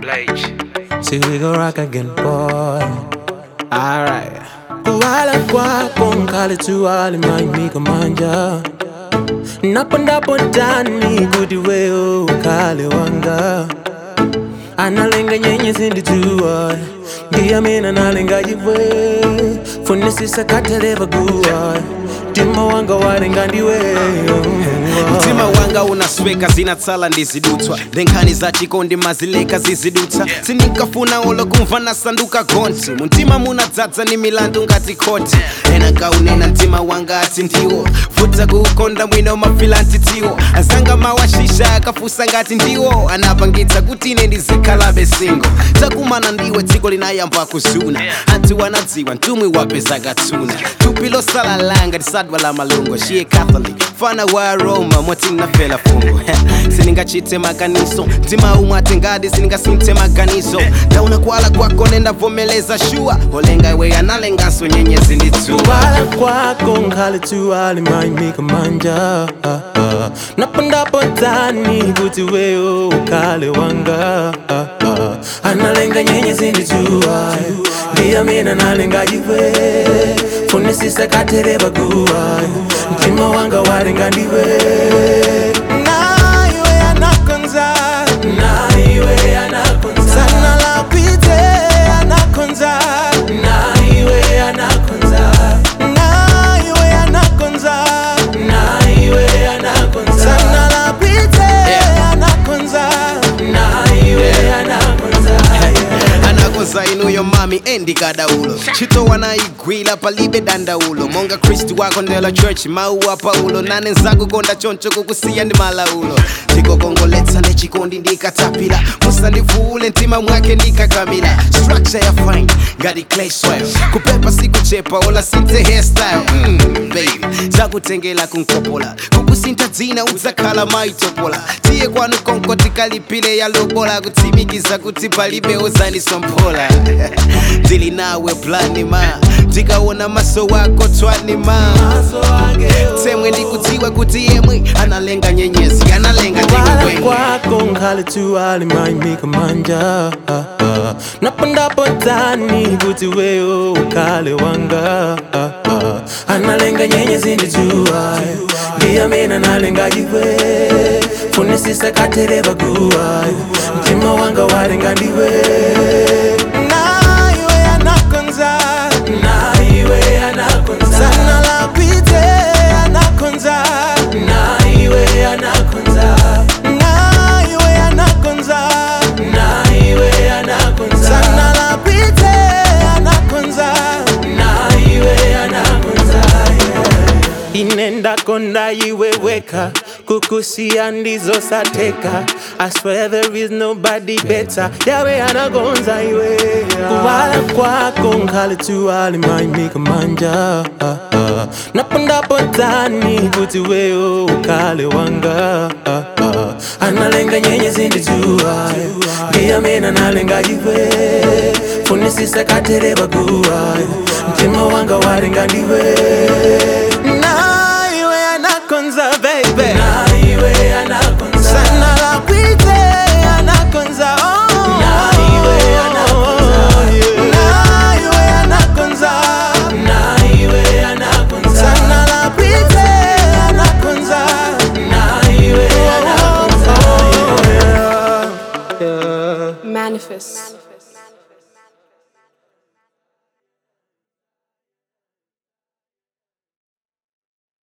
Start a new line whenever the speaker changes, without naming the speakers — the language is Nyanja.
H.
till we go rock again, boy. Alright. Kuwala kwako nkali tu alimanyika manja napondapo ndani kuti wewe ukale wanga analenga nyenye zindituwa ndiyamene analenga chibwe funisisa kateleva guwa mtima wanga walenga ndiweyo
mtima wanga unasweka zinatsala ndizidutswa ndenkhani za chikondi mazileka zizidutsa sindikafuna olo kumva nasanduka gonsi muntima munadzadza ni milandu ngati khoti ena nkaunena mtima wanga ati ndiwo vuta kuukonda mwino mafila ntitiwo azanga mawashisha akafusa ngati ndiwo anapangitsa kuti ine ndizikhalabe singo takumana ndiwe dziko linayamba kuzuna anti wanadziwa mtumwi wapeza katsuna thupi losala langa tisadwa la malungo shiye catholic fana wa roma moti nafela fungo siningachite maganizo mtima umwe atengadi siningasinthe maganizo ndauna kuwala kwako nendavomeleza shuwa olenga iwe analengaso nyenyezi nditsuwa
kuwala kwako nkhali tu alimanyika manja napondapo ndani kuti wewe ukale wanga analenga nyenye zindituwa ndiyamene analenga chibwe funisisa katereva guwa mtima wanga walenga ndiwe naiwe anakonza naiwe anakonza sana lapite anakonza naiwe anakonza naiwe anakonza naiwe anakonza sana lapite anakonza naiwe anakonza
anakonza inuyo mami endikadaulo chitowa naigwila palibe dandaulo monga kristu wako ndela church mauwa paulo nane nzakukonda choncho kukusiya ndi malaulo tikokongoletsa nechikondi ndikatapila musandivuule mtima mwake ndikakamila structure ya fine ngati clay soil kupepa sikuchepa ola sinte hairstyle mm, baby zakutengela kunkopola kukusintha dzina udzakhala maitopola tiye kwanu konko tikalipile ya lobola kutsimikiza kuti palibe ozanisomphola ndili nawe blani ma ndikaona maso wako twani ma temwe ndikudziwa kuti yemwe analenga nyenyezi analenga
kuwala
ndiwe
kwako nkhali tu alimanyika manja napondapo ndani kuti wewe ukale wanga analenga nyenye zindituwa ndiyamene analenga chibwe funisisa katereva guwa mtima wanga walenga ndiwe naiwe anakonza naiwe anakonza sana lapite anakonza naiwe anakonza naiwe anakonza naiwe anakonza sana lapite anakonza naiwe anakonza inenda konda iweweka kukusia ndizo sateka I swear there is nobody better yawe anagonza iwe kuwala kwako nkhali tu alimanyika manja napondapo ndani kuti wewe ukale wanga analenga nyenye zindituwa ndiyamene analenga chibwe funisisa katereva guwa mtima wanga walenga ndiwe naiwe anakonza baby naiwe anakonza sana lakwite anakonza oh naiwe anakonza naiwe anakonza naiwe anakonza sana lakwite anakonza naiwe anakonza yeah, yeah.
Manifest.